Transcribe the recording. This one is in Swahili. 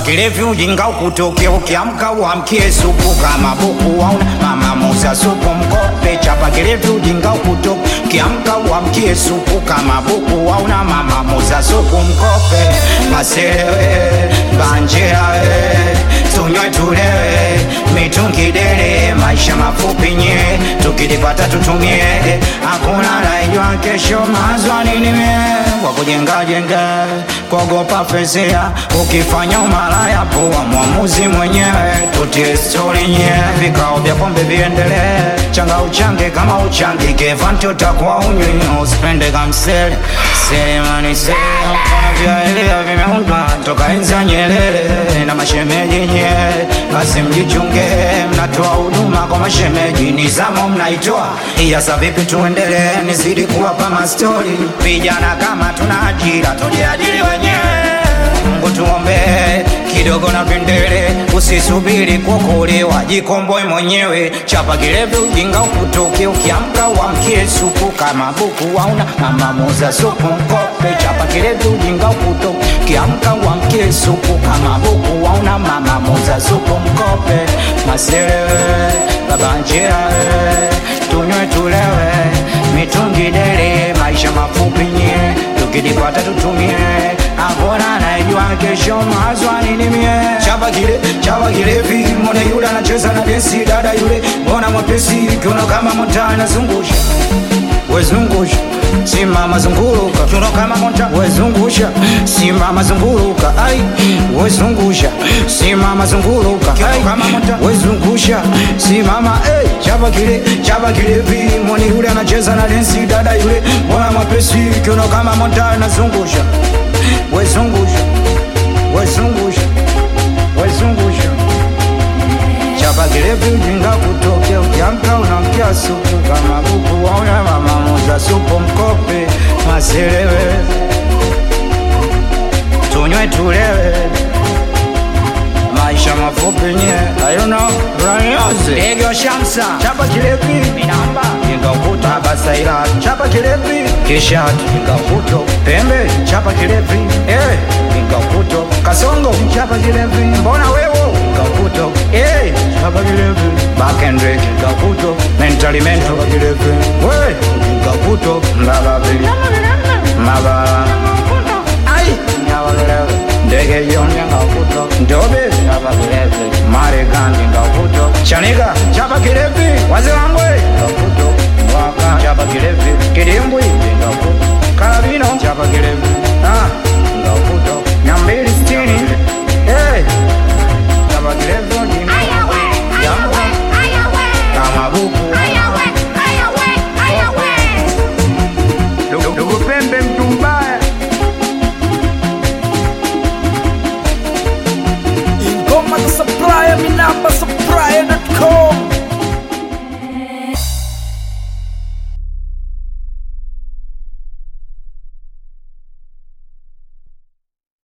kilevi ujinga ukutoke ukiamka uamkie supu kama buku wauna mama muza supu mkope chapa kilevi ujinga ukutoke ukiamka uamkie supu kama buku wauna mama muza supu mkope maselewe banjerawe tunywe tulewe mitungi dele maisha mafupi nye tukilipata tutumie hakuna naijua kesho mazwa nini mie kwa kujenga jenga kuogopa fezea ukifanya umalaya poa mwamuzi mwenyewe tutie stori nye vikao vya pombe viendelee changa uchange kama uchangi kevanti utakuwa unywi usipende kamsele selemani sele mkono vyaelea vimeundwa toka enzi ya Nyerere na mashemeji nye basi mjichunge mnatoa huduma kwa mashemeji nizamo mnaitoa iyasa vipi tuendelee nizidi kuwapa mastori vijana kama tuna ajira tujiajiri wenyewe Mungu tuombe kidogo na pendele, usisubiri kuokolewa, jikomboi mwenyewe. Chapa kilevi ujinga ukutoke, ukiamka uamkie supu kama buku wauna mama muza supu mkope. Chapa kilevi ujinga ukutoke, ukiamka uamkie supu kama buku wauna mama muza supu mkope. Maselewe baba njia tunywe tulewe, mitungi dele, maisha mafupi nye, tukilipata tutumie hakuna naijua kesho mazwa nini mie chapa kile chapa kilevi mbona yule anacheza na densi dada yule mbona mwepesi kiuno kama mota anazungusha wezungusha simama zunguruka kiuno kama mota wezungusha simama zunguruka ai wezungusha simama zunguruka kiuno kama mota wezungusha simama hey, chapa kile chapa kilevi mbona yule anacheza na densi dada yule mbona mwepesi kiuno kama mota anazungusha wezungusha wezungusha wezungusha chapa kilevi ujinga kutoke ukiamka unamkia supu kama buku wauna mama muza supu mkope maselewe tunywe tulewe maisha mafupi nye ayuno ranyoze degyo shamsa chapa kilevi minamba ingakuta basaira chapa kilevi kishat ingakuto pembe chapa kilevi eh ingakuto kasongo chapa kilevi mbona wewo ingakuto eh chapa kilevi bakendrek ingakuto mentally mental kilevi we ingakuto mbalavi mabala ai nyabalelewe ndege yonye ngakuto ndobe nyabalelewe marekani ngakuto chanika